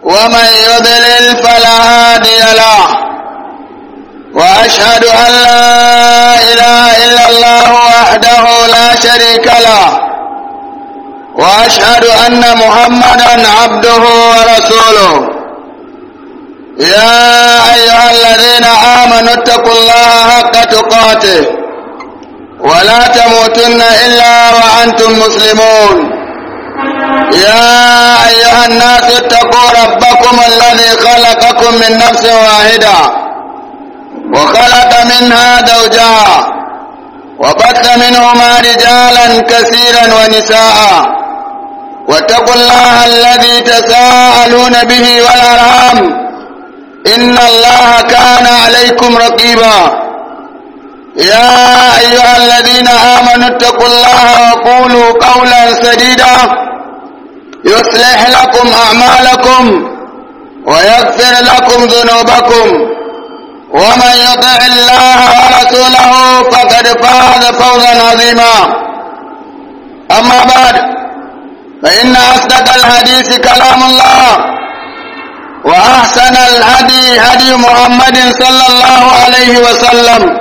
ومن يضلل فلا هادي له وأشهد أن لا إله إلا الله وحده لا شريك له وأشهد أن محمدا عبده ورسوله يا أيها الذين آمنوا اتقوا الله حق تقاته ولا تموتن إلا وأنتم مسلمون يا أيها الناس اتقوا ربكم الذي خلقكم من نفس واحدة وخلق منها زوجها وبث منهما رجالا كثيرا ونساء واتقوا الله الذي تساءلون به والأرحام إن الله كان عليكم رقيبا يا أيها الذين آمنوا اتقوا الله وقولوا قولا سديدا يصلح لكم أعمالكم ويغفر لكم ذنوبكم ومن يطع الله ورسوله فقد فاز فوزا عظيما أما بعد فإن أصدق الحديث كلام الله وأحسن الهدي هدي محمد صلى الله عليه وسلم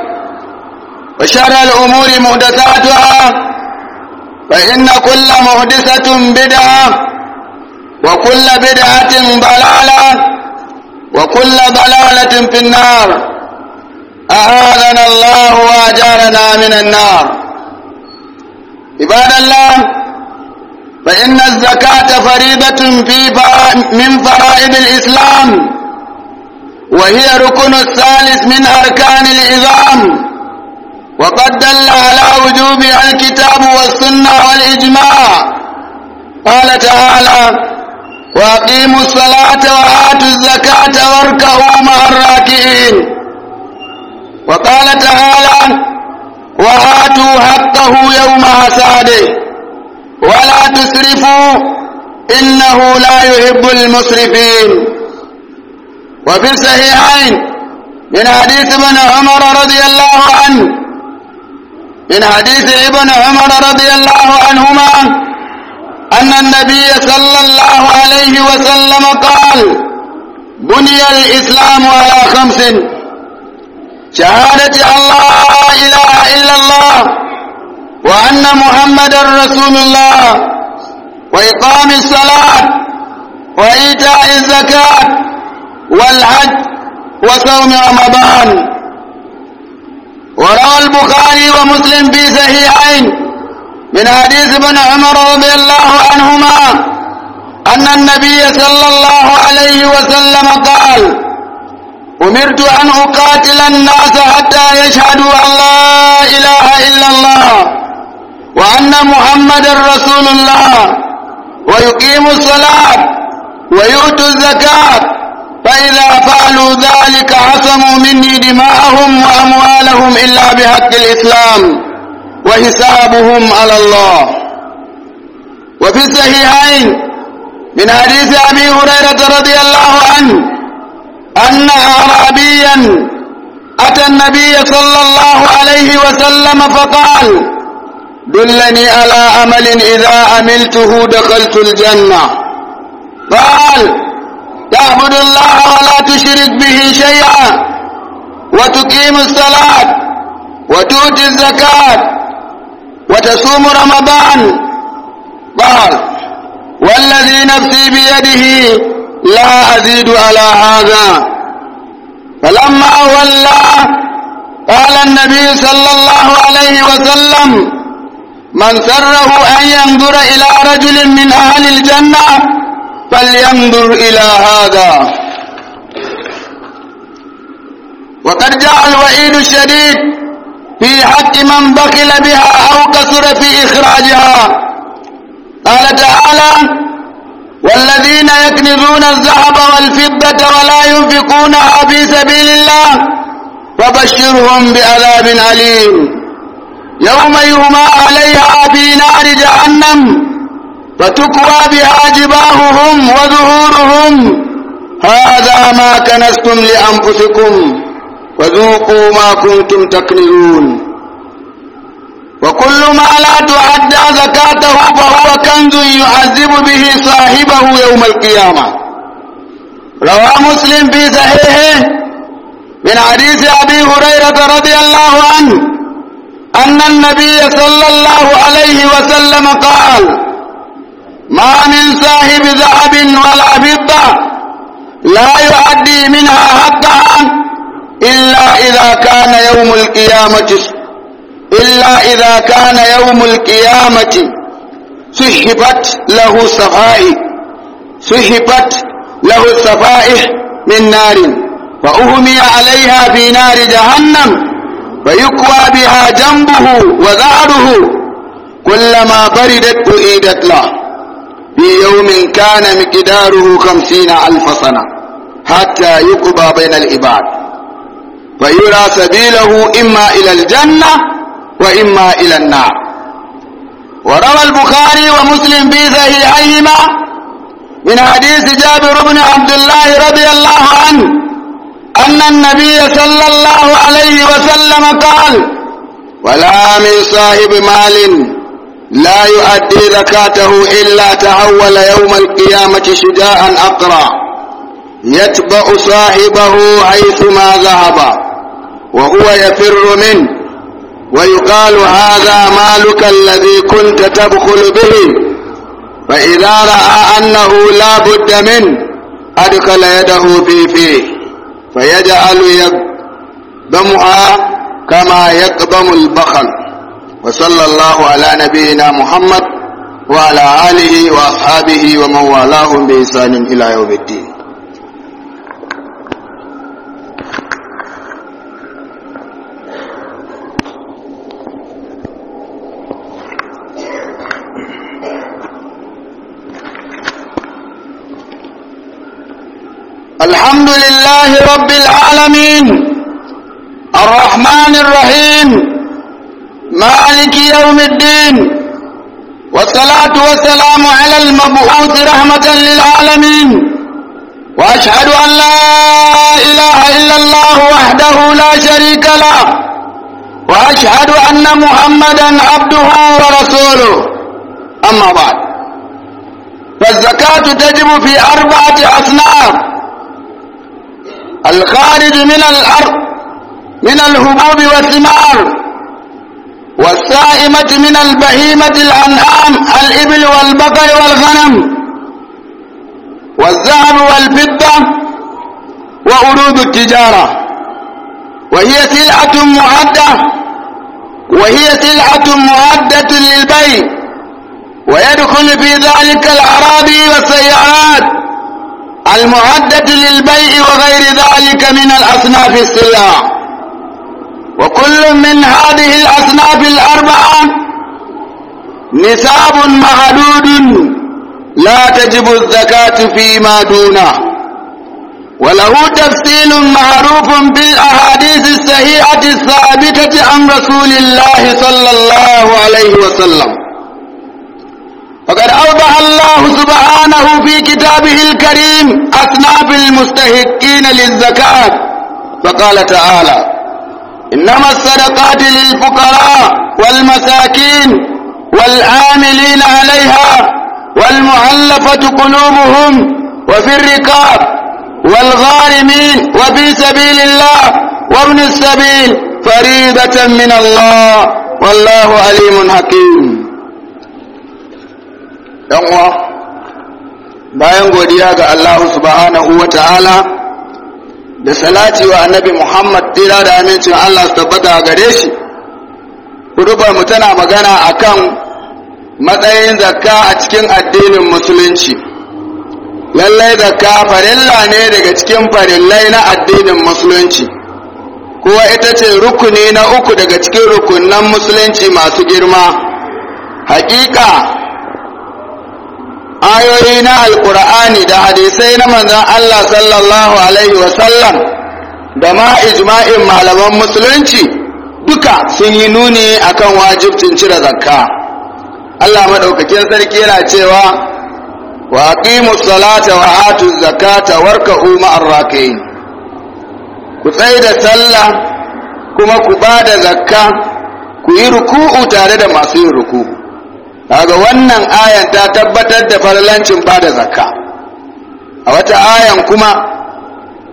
وشر الأمور محدثاتها فإن كل محدثة بدعة وكل بدعة ضلالة وكل ضلالة في النار أعاذنا الله وأجارنا من النار عباد الله فإن الزكاة فريضة في من فرائض الإسلام وهي ركن الثالث من أركان العظام وقد دل على وجوبها الكتاب والسنة والإجماع قال تعالى وأقيموا الصلاة وآتوا الزكاة واركعوا مع الراكعين وقال تعالى وآتوا حقه يوم حساده ولا تسرفوا إنه لا يحب المسرفين وفي الصحيحين من حديث ابن عمر رضي الله عنه من حديث ابن عمر رضي الله عنهما أن النبي صلى الله عليه وسلم قال بني الإسلام على خمس شهادة الله إله إلا الله وأن محمد رسول الله وإقام الصلاة وإيتاء الزكاة والحج وصوم رمضان وروى البخاري ومسلم في صحيحين من حديث ابن عمر رضي الله عنهما أن النبي صلى الله عليه وسلم قال أمرت أن أقاتل الناس حتى يشهدوا أن لا إله إلا الله وأن محمد رسول الله ويقيموا الصلاة ويؤتوا الزكاة فإذا فعلوا ذلك عصموا مني دماءهم وأموالهم إلا بحق الإسلام وحسابهم على الله وفي الصحيحين من حديث أبي هريرة رضي الله عنه أن أعرابيا أتى النبي صلى الله عليه وسلم فقال دلني على عمل إذا عملته دخلت الجنة قال تعبد الله ولا تشرك به شيئا وتقيم الصلاة وتؤتي الزكاة وتصوم رمضان قال والذي نفسي بيده لا أزيد على هذا فلما ولى قال النبي صلى الله عليه وسلم من سره أن ينظر إلى رجل من أهل الجنة فلينظر إلى هذا وقد جاء الوعيد الشديد في حق من بخل بها أو كثر في إخراجها قال تعالى والذين يكنزون الذهب والفضة ولا ينفقونها في سبيل الله فبشرهم بعذاب أليم يوم يهمى عليها في نار جهنم فتكوى بها جباههم وظهورهم هذا ما كنستم لأنفسكم فذوقوا ما كنتم تكنزون وكل ما لا تؤدى زكاته فهو كنز يعذب به صاحبه يوم القيامة روى مسلم في صحيحه من حديث أبي هريرة رضي الله عنه أن النبي صلى الله عليه وسلم قال ما من صاحب ذهب ولا فضة لا يؤدي منها حقها إلا إذا كان يوم القيامة إلا إذا كان يوم القيامة سحبت له صفائح سحبت له الصفائح من نار فأهمي عليها في نار جهنم فيكوى بها جنبه وظهره كلما بردت أعيدت له في يوم كان مقداره خمسين ألف سنة حتى يقضى بين العباد فيرى سبيله إما إلى الجنة وإما إلى النار وروى البخاري ومسلم في صحيحيهما من حديث جابر بن عبد الله رضي الله عنه أن النبي صلى الله عليه وسلم قال ولا من صاحب مال لا يؤدي زكاته إلا تحول يوم القيامة شجاعا أقرع يتبع صاحبه حيثما ذهب وهو يفر منه ويقال هذا مالك الذي كنت تبخل به فإذا رأى أنه لا بد منه أدخل يده في فيه فيجعل يقدمها كما يقدم البخل وصلى الله على نبينا محمد وعلى آله وأصحابه ومن والاهم بإحسان إلى يوم الدين الحمد لله رب العالمين الرحمن الرحيم مالك يوم الدين والصلاة والسلام على المبعوث رحمة للعالمين وأشهد أن لا إله إلا الله وحده لا شريك له وأشهد أن محمدا عبده ورسوله أما بعد فالزكاة تجب في أربعة أصناف الخارج من الأرض من الهبوب والثمار والسائمة من البهيمة الأنعام الإبل والبقر والغنم والذهب والفضة وعروض التجارة وهي سلعة معدة وهي سلعة معدة للبيع ويدخل في ذلك الأراضي والسيارات المعدة للبيع وغير ذلك من الأصناف السلع وكل من هذه الأصناف الأربعة نساب محدود لا تجب الزكاة فيما دونه وله تفصيل معروف بالأحاديث الصحيحة الثابتة عن رسول الله صلى الله عليه وسلم فقد أوضح الله سبحانه في كتابه الكريم أصناف المستحقين للزكاة فقال تعالى إنما الصدقات للفقراء والمساكين والعاملين عليها والمعلفة قلوبهم وفي الركاب والغارمين وفي سبيل الله وابن السبيل فريضة من الله والله عليم حكيم uwa bayan godiya ga Allah subhanahu wa ta'ala da salati wa annabi Muhammad tira da amincin Allah su tabbata gare shi mu tana magana akan matsayin zakka a cikin addinin musulunci lallai zakka farilla ne daga cikin farillai na addinin musulunci kuwa ita ce rukuni na uku daga cikin rukunan musulunci masu girma hakika ayoyi na alkur'ani da hadisai na manzon Allah sallallahu alaihi wasallam da ma ijma'in malaman musulunci duka sun yi nuni akan wajibcin cire zakka Allah madaukakin sarki yana cewa wa aqimus salata wa atuz zakata warka'u ma'ar raki'in ku tsaye da sallah kuma ku ba da zakka ku yi ruku'u tare da masu yin ruku'u kaga wannan ayan ta tabbatar da farlancin ba da zakka a wata ayan kuma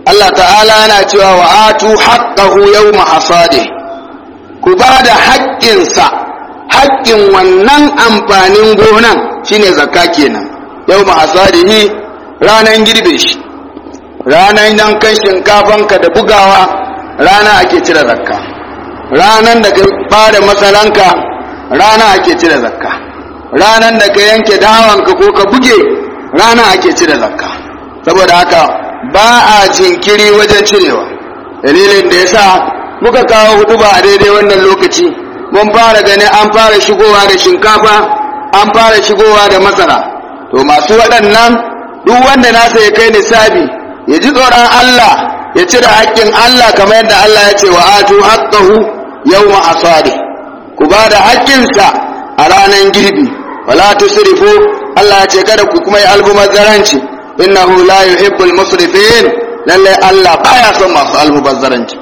Allah ta'ala yana cewa wa atu haqqahu yawma hasadi ku ba da haƙƙinsa haƙƙin wannan amfanin gonan shine zakka kenan yawma hasadihi ranan girbe shi ranan yankan shinkafanka da bugawa rana ake cire zakka ranan da ka bada masaranka rana ake cire zakka ranan da ka yanke dawanka ko ka buge rana ake cire zakka saboda haka ba a jinkiri wajen cirewa dalilin da ya sa muka kawo hudu ba a daidai wannan lokaci mun fara gani an fara shigowa da shinkafa an fara shigowa da masara to masu waɗannan duk wanda nasa ya kai nisabi ya ji tsoron Allah ya cire haƙƙin Allah kamar yadda Allah ya ce wa atu haqqahu yawma asadi ku ba da haƙƙinsa a ranar girbi wala tusrifu Allah ya ce kada ku kuma yi almubazzaranci innahu la yuhibbul musrifin lalle Allah baya son masu almubazzaranci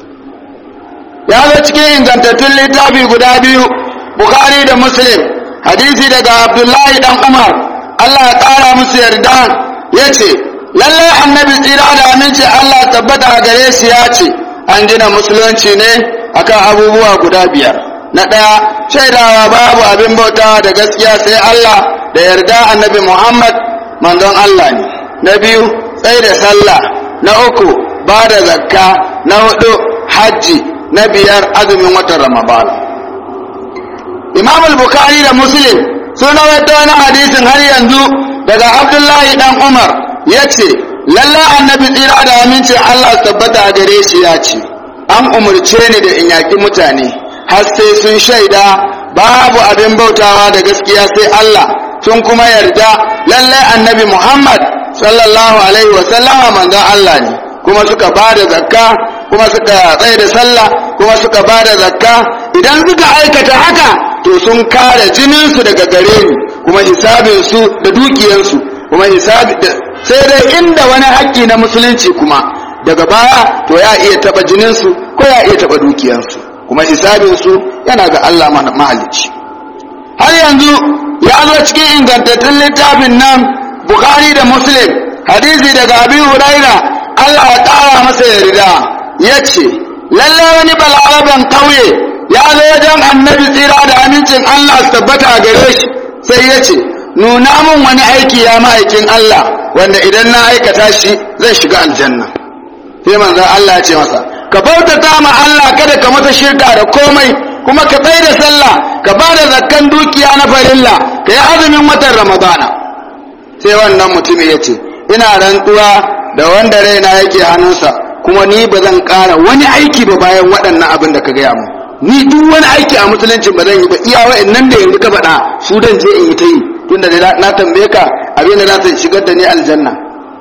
ya zo cikin ingantattun littafi guda biyu bukhari da muslim hadisi daga abdullahi dan umar Allah ya kara musu yarda ya ce lalle annabi tsira da aminci Allah tabbata a gare shi ya ce an gina musulunci ne akan abubuwa guda biyar na ɗaya shaidawa babu abin bauta da gaskiya sai Allah da yarda annabi Muhammad manzon Allah ne na biyu tsaye da sallah na uku ba da zakka na hudu hajji na biyar azumin watan ramadan imam al-bukhari da muslim sun rawaito wani hadisin har yanzu daga abdullahi dan umar ya ce lalla annabi tsira da amincin allah tabbata a gare shi ya ce an umarce ni da in yaƙi mutane har sai sun shaida babu abin bautawa da gaskiya sai allah sun kuma yarda lallai annabi muhammad sallallahu alaihi wasallama manzon allah ne kuma suka ba da zakka kuma suka tsaye da sallah kuma suka ba da zakka idan suka aikata haka to sun kare jininsu daga gare ni kuma hisabinsu da dukiyarsu kuma hisabi sai dai inda wani haƙƙi na musulunci kuma daga baya to ya iya taɓa jininsu ko ya iya taɓa dukiyarsu kuma hisabinsu yana ga Allah mahalicci har yanzu ya zo cikin ingantattun littafin nan Bukhari da Muslim hadisi daga Abi Huraira Allah ya ƙara masa yarda ya ce lalle wani balaraben ƙauye ya zo wajen annabi tsira da amincin Allah su tabbata a gare shi sai ya ce nuna mun wani aiki ya ma'aikin Allah wanda idan na aikata shi zai shiga aljanna sai manzon Allah ya ce masa ka bautata ma Allah kada ka masa shirka da komai kuma ka tsaye da sallah ka ba da zakkan dukiya na farilla ka yi azumin watan ramadana sai wannan mutumin ya ce ina rantsuwa da wanda raina yake hannunsa kuma ni ba zan ƙara wani aiki ba bayan waɗannan abin da ka gaya mu ni duk wani aiki a musulunci ba zan yi ba iya wa'annan da yanzu ka faɗa su dan je in yi ta yi tunda na tambaye ka abin da za ta shigar da ni aljanna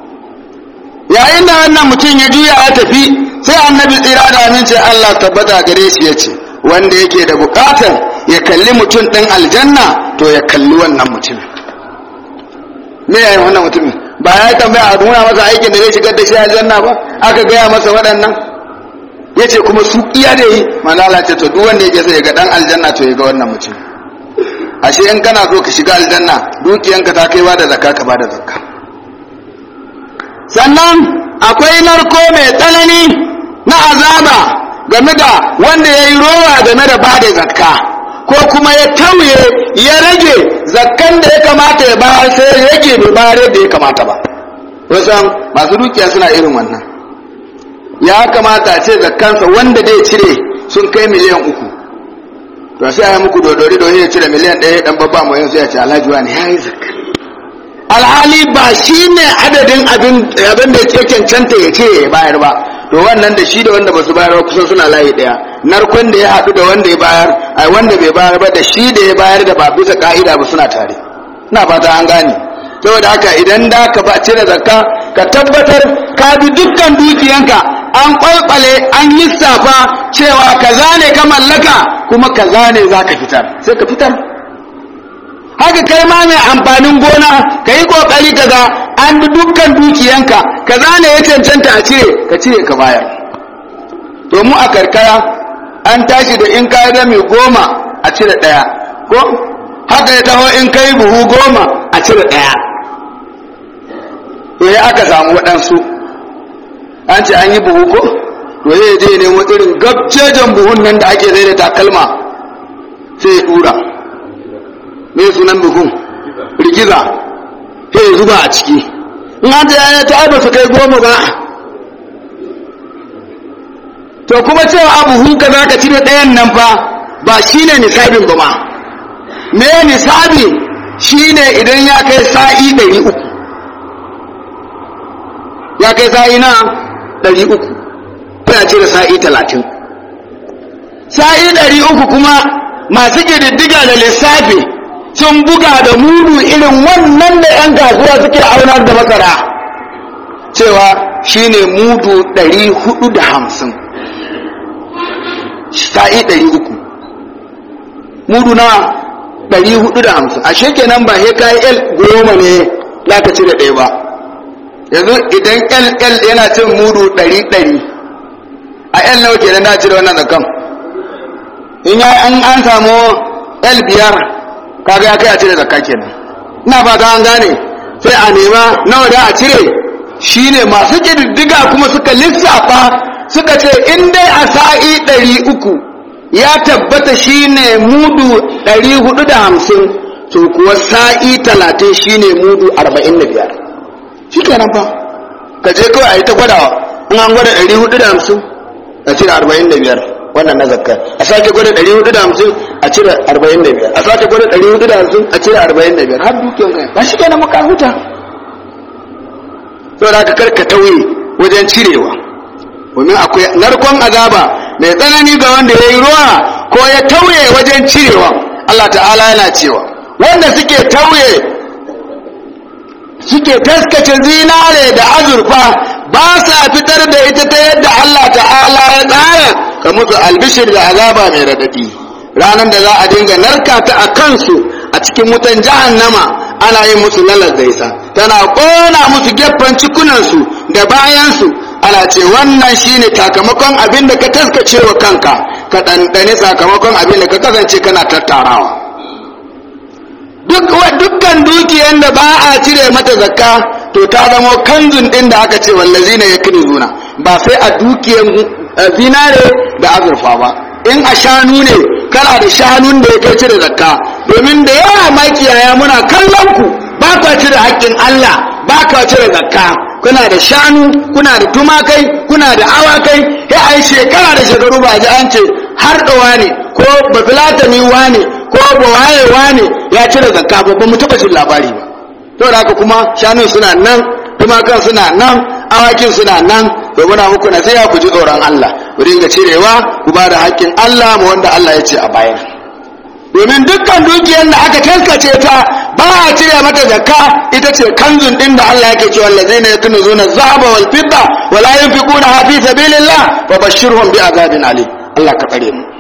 yayin da wannan mutum ya juya ya tafi sai annabi tsira da aminci Allah tabbata gare shi ya ce wanda yake da bukatar ya kalli mutum ɗin aljanna to ya kalli wannan mutumin me yayin wannan mutumin ba ya tambaya a nuna masa aikin da zai shigar da shi aljanna ba aka gaya masa waɗannan ya ce kuma su iya da yi manala ce to duk wanda yake so ya ga ɗan aljanna to ya ga wannan mutum ashe in kana so ka shiga aljanna dukiyanka ta kai ba da zakka ka ba da zakka sannan akwai narko mai tsanani na azaba game da wanda ya yi rowa game da ba da zakka ko kuma ya tauye ya rage zakkan da ya kamata ya bayar sai ya rage bai bayar da ya kamata ba wasan masu dukiya suna irin wannan ya kamata a ce zakkansa wanda zai cire sun kai miliyan uku to sai a yi muku dodori don ya cire miliyan ɗaya dan babba mu yanzu ya ce alhaji wani ya yi zakka alhali ba shi ne adadin abin da ya cancanta ya ce ya bayar ba to wannan da shi da wanda ba su bayar ba kusan suna layi ɗaya narkon da ya haɗu da wanda ya bayar ai wanda bai bayar ba da shi da ya bayar da ba bisa ka'ida ba suna tare ina fata an gane saboda haka idan da ka ba cire zakka ka tabbatar ka bi dukkan dukiyanka an kwalkwale an yi safa cewa kaza ne ka mallaka kuma kaza ne za ka fitar sai ka fitar haka kai ma mai amfanin gona ka yi kokari ka ga an bi dukkan dukiyanka kaza ne ya cancanta a cire ka cire ka bayar to mu a karkara an tashi da in ka da mai goma a cire ɗaya ko haka ya taho in kai buhu goma a cire ɗaya to ya aka samu waɗansu an ce an yi buhu ko to zai je nemo irin gabcejen buhun nan da ake zai da takalma sai ya dura me sunan buhun rigiza sai ya zuba a ciki in an ta yaya ta ba su kai goma ba to kuma cewa a buhun ka za ka cire ɗayan nan fa ba shi ne nisabin ba ma me nisabi shi ne idan ya kai sa'i ɗari uku ya kai sa'i na ɗari uku sai a cire sa'i talatin sa'i ɗari uku kuma masu ƙididdiga da lissafi sun buga da mudu irin wannan da 'yan kasuwa suke aunar da masara cewa shine mudu ɗari hudu da hamsin sa'i ɗari uku mudu na ɗari hudu da hamsin a kenan ba he kayi el goma ne za ka cire ɗaya ba yanzu idan el el yana cin mudu ɗari ɗari a el nawa kenan na cire wannan zakan in ya an an samu el biyar kaga ya kai a cire zakka kenan ina fata an gane sai a nema nawa da a cire shine masu ƙididdiga kuma suka lissafa suka ce in dai a sa'i ɗari uku ya tabbata shine mudu ɗari hudu da hamsin to kuwa sa'i talatin shine mudu arba'in da biyar shi kenan fa ka je kawai a yi ta gwadawa in an gwada ɗari hudu da hamsin a cire arba'in da biyar wannan na zakka a sake gwada ɗari hudu da hamsin a cire arba'in da biyar a sake gwada ɗari hudu da hamsin a cire arba'in da biyar har dukiyar kai ba shi kenan maka huta saboda ka karka tauye wajen cirewa domin akwai narkon azaba mai tsanani ga wanda ya yi ruwa ko ya tauye wajen cirewa Allah ta'ala yana cewa wanda suke tauye suke taskace zinare da azurfa ba sa fitar da ita ta yadda Allah ta'ala ya tsara ka musu albishir da azaba mai radadi ranar da za a dinga narka ta a kansu a cikin wutan jahannama ana yin musu lalar zaisa tana ƙona musu gefen cikunansu da bayansu ana ce wannan shine sakamakon abin da ka taskace wa kanka ka ɗanɗane sakamakon abin da ka kasance kana tattarawa dukkan dukiyar da ba a cire mata zakka to ta zama kanzun ɗin da aka ce wallazi na ya zuna ba sai a dukiyar zinare da azurfa ba in a shanu ne kana da shanun da ya kai cire zakka domin da yawa makiyaya muna kallon ku ba ka cire haƙƙin Allah ba ka cire zakka kuna da shanu kuna da tumakai kuna da awakai ya ai shekara da shekaru ba ji an ce har da ne ko bafilatani wane ko bawaye wane ya cire zakka ba ba mu taɓa jin labari ba saboda haka kuma shanun suna nan tumakan suna nan awakin suna nan to muna muku nasiha ku ji tsoron Allah ku dinga cirewa ku ba da haƙƙin Allah mu wanda Allah ya ce a bayan domin dukkan dukiyar da aka taskace ta ba a cire mata zakka ita ce kanzun din da Allah yake cewa allazina yakunuzuna zahaba wal fidda wa la yunfiquna fi sabilillah wa bashirhum bi azabin alim Allah ka tsare mu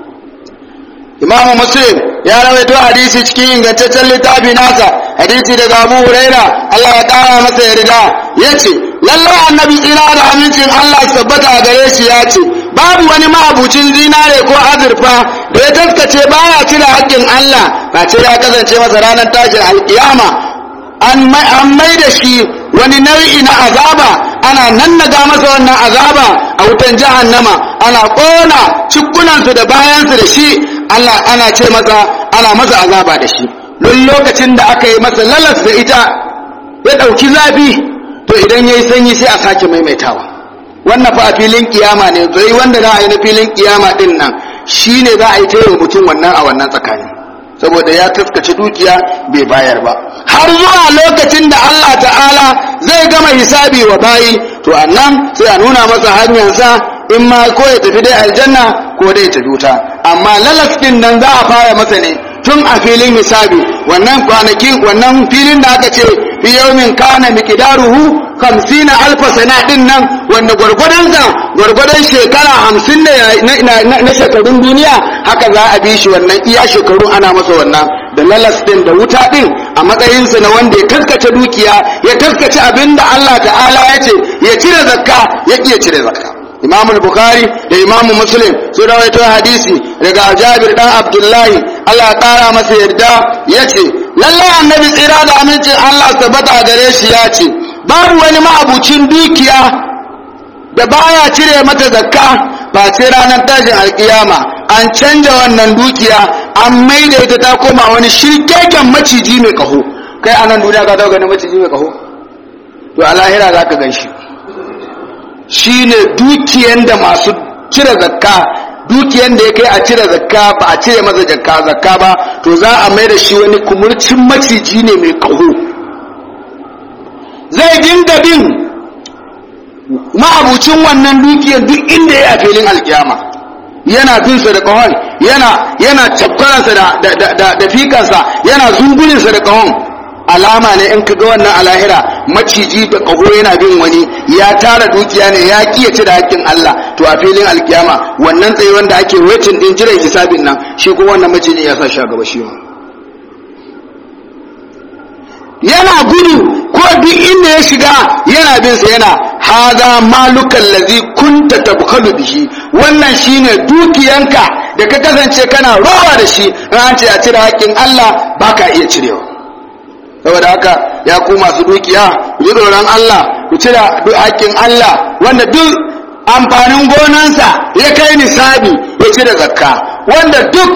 Imam Muslim ya rawaito hadisi cikin ingantaccen littafi nasa hadisi daga Abu Huraira Allah ya kara masa yarda yace lallai annabi tsira da amincin Allah tabbata gare shi ya ce babu wani ma'abucin zinare ko azurfa da ya taskace baya cire haƙƙin Allah ba ce ya kasance masa ranar tashin alƙiyama an mai da shi wani nau'i na azaba ana nannaga masa wannan azaba a wutan jahannama ana ƙona cikunansu da bayansu da shi Allah ana ce masa ana masa azaba da shi don lokacin da aka yi masa lalas da ita ya ɗauki zafi to idan ya yi sanyi sai a sake maimaitawa wannan fa a filin kiyama ne zai wanda za a yi na filin kiyama din nan shi ne za a yi taiwa mutum wannan a wannan tsakani saboda ya taskace dukiya bai bayar ba har zuwa lokacin da Allah ta'ala zai gama hisabi wa bayi to annan sai a nuna masa hanyarsa in ma ko ya tafi dai aljanna ko dai ta duta amma lalas din nan za a fara masa ne tun a filin hisabi wannan kwanaki wannan filin da aka ce fi yawmin kana miqdaruhu 50 alfa sana din nan wanda gwargwadon sa gwargwadon shekara 50 ne na shekarun duniya haka za a bi shi wannan iya shekaru ana masa wannan da lalas din da wuta din a matsayin sa na wanda ya taskace dukiya ya taskace abinda Allah ta'ala ya ce ya cire zakka ya iya cire zakka imam bukhari da imam muslim sun rawaito hadisi daga jabir dan abdullahi Allah ya kara masa yarda yace lalle annabi tsira da amincin Allah tabbata gare shi ya ce babu wani ma'abucin dukiya da baya cire mata zakka ba sai ranar tashin alkiyama an canja wannan dukiya an maida ita ta koma wani shirkeken maciji mai kaho kai a nan duniya ka taɓa ganin maciji mai kaho to a lahira za ka gan shi shi ne dukiyan da masu cire zakka dukiyan da ya kai a cire zakka ba a cire masa zakka zakka ba to za a mai da shi wani kumurcin maciji ne mai kaho zai dinga bin ma'abucin wannan dukiyar duk inda ya a filin alkiyama yana binsa da kahon yana yana tabbaransa da da da da fikansa yana zungulinsa da kahon alama ne in kaga wannan alahira maciji da kaho yana bin wani ya tara dukiya ne ya kiyace da hakkin Allah to a filin alkiyama wannan tsaye wanda ake waitin din jiran hisabin nan shi kuma wannan maciji ya sa shi a gaba shi ma yana gudu ko duk inda ya shiga yana bin sa yana haza malukan lazi kunta tabkhalu bihi wannan shine dukiyanka da ka kasance kana rowa da shi an ce a cire haƙƙin Allah baka iya cirewa saboda haka ya ku masu dukiya ku ji tsoron Allah ku cire haƙƙin Allah wanda duk amfanin gonansa ya kai nisabi ya cire zakka wanda duk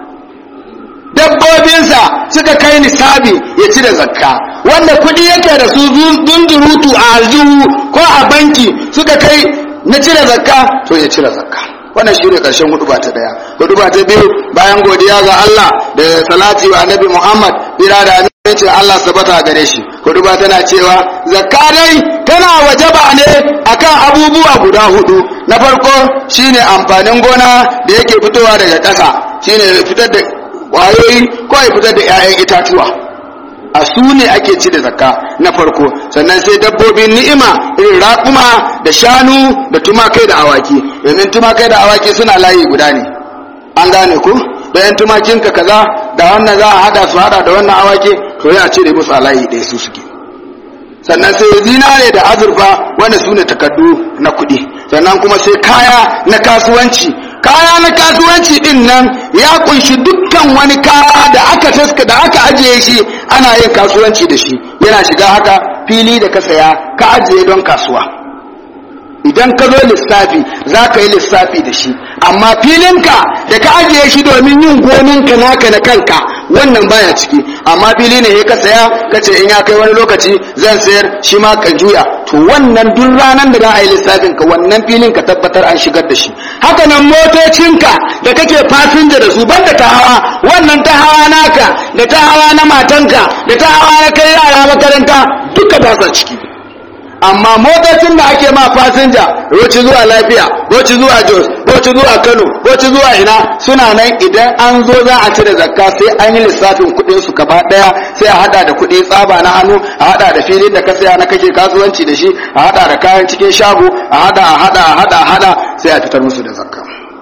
dabbobinsa suka kai nisabi ya cire zakka wanda kuɗi yake da su dundurutu a aljihu ko a banki suka kai na cire zakka to ya cire zakka wannan shi ne ƙarshen huduba ta ɗaya huduba ta biyu bayan godiya ga Allah da salati wa annabi Muhammad bira da amincin Allah sabata gare shi huduba tana cewa zakka dai tana wajaba ne akan abubuwa guda hudu na farko shine amfanin gona da yake fitowa daga ƙasa shine fitar da kwayoyi ko ya fitar da 'ya'yan itatuwa a su ne ake ci da zakka na farko sannan sai dabbobin ni'ima irin raƙuma da shanu da tumakai da awaki domin tumakai da awaki suna layi guda ne an gane ku da yan tumakinka kaza da wannan za a hada su hada da wannan awaki to ya cire musu a layi ɗaya su suke sannan sai zinare da azurfa wanda su ne takardu na kuɗi sannan kuma sai kaya na kasuwanci kaya na kasuwanci din nan ya kunshi dukkan wani kaya da aka taska da aka ajiye shi ana yin kasuwanci da shi yana shiga haka fili da ka saya ka ajiye don kasuwa idan ka zo lissafi za ka yi lissafi da shi amma filinka da ka ajiye shi domin yin goninka naka na kanka wannan baya ciki amma fili ne ka saya ka ce in ya kai wani lokaci zan sayar shi ma ka juya to wannan duk ranar da za a yi lissafin ka wannan filin ka tabbatar an shigar da shi haka nan motocinka da kake fasinja da su banda ta hawa wannan ta hawa naka da ta hawa na matanka da ta hawa na kai yara makaranta duka ba sa ciki amma motocin da ake ma fasinja roci zuwa lafiya roci zuwa jos roci zuwa kano roci zuwa ina suna nan idan an zo za a cire zakka sai an yi lissafin kuɗin su gaba ɗaya sai a hada da kuɗi tsaba na hannu a hada da filin da ka saya na kake kasuwanci da shi a hada da kayan cikin shago a hada a hada a hada a hada sai a fitar musu da zakka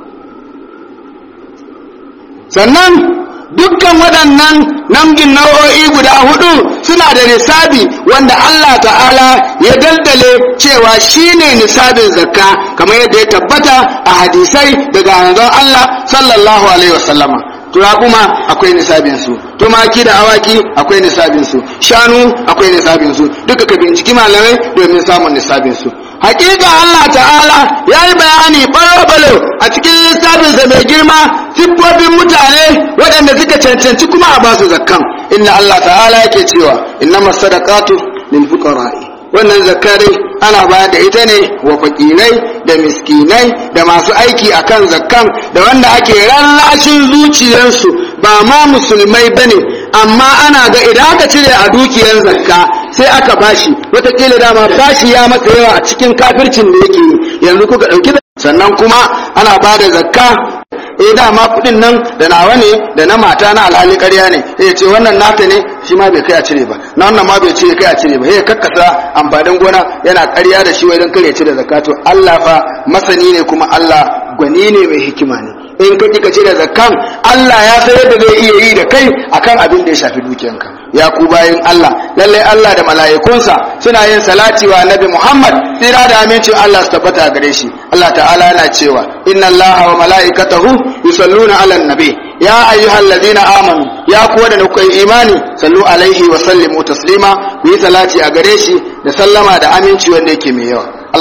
sannan dukkan waɗannan namgin nau'o'i guda hudu suna da nisabi wanda Allah ta'ala ya daldale cewa shine nisabin zakka kamar yadda ya tabbata a hadisai daga manzon Allah sallallahu alaihi wasallama kuma akwai nisabin su tumaki da awaki akwai nisabin su shanu akwai nisabin su duka ka binciki malamai domin samun nisabin su hakika Allah ta'ala ya yi bayani balo-balo a cikin lissafinsa mai girma siffofin mutane waɗanda suka cancanci kuma a basu zakkan inna Allah ta'ala yake cewa inna masadaqatu lil fuqara'i wannan zakka dai ana bayar da ita ne wa fakirai da miskinai da masu aiki akan zakkan da wanda ake rallashin zuciyarsu ba ma musulmai bane amma ana ga idan aka cire a dukiyar zakka sai aka bashi wataƙila dama bashi ya masa yawa a cikin kafircin da yake yi yanzu kuka ɗauki sannan kuma ana ba da zakka eh dama kuɗin nan da nawa ne da na mata na alhali ƙarya ne ya ce wannan nata ne shi ma bai kai a cire ba na wannan ma bai ce kai a cire ba ya kakkasa amfanin gona yana ƙarya da shi wajen kare cire zakka to Allah fa masani ne kuma Allah gwani ne mai hikima ne in ka kika cire zakkan Allah ya san yadda zai iya yi da kai akan abin da ya shafi dukiyanka ya ku bayin Allah lalle Allah da mala'ikunsa suna yin salati wa annabi Muhammad tsira da amincin Allah su tabbata gare shi Allah ta'ala yana cewa inna Allah wa mala'ikatahu yusalluna 'alan nabi ya ayyuhallazina amanu ya ku da kuka yi imani sallu alaihi wa sallimu taslima ku yi salati a gare shi da sallama da aminci wanda yake mai yawa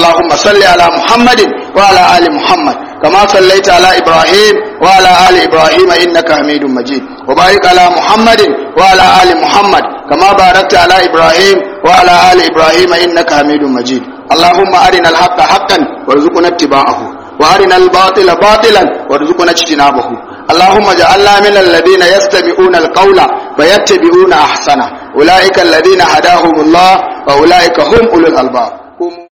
Allahumma salli ala Muhammadin wa ala ali Muhammad kama sallaita ala Ibrahim wa ala ali Ibrahim innaka Hamidum Majid wa barik ala Muhammadin wa ala ali Muhammad kama barakta ala Ibrahim wa ala ali Ibrahim innaka Hamidum Majid Allahumma arina al-haqqa haqqan warzuqna ittiba'ahu wa arina al-batila batilan warzuqna ijtinabahu اللهم اجعلنا من الذين يستمعون القول فيتبعون احسنه اولئك الذين هداهم الله واولئك هم اولو الالباب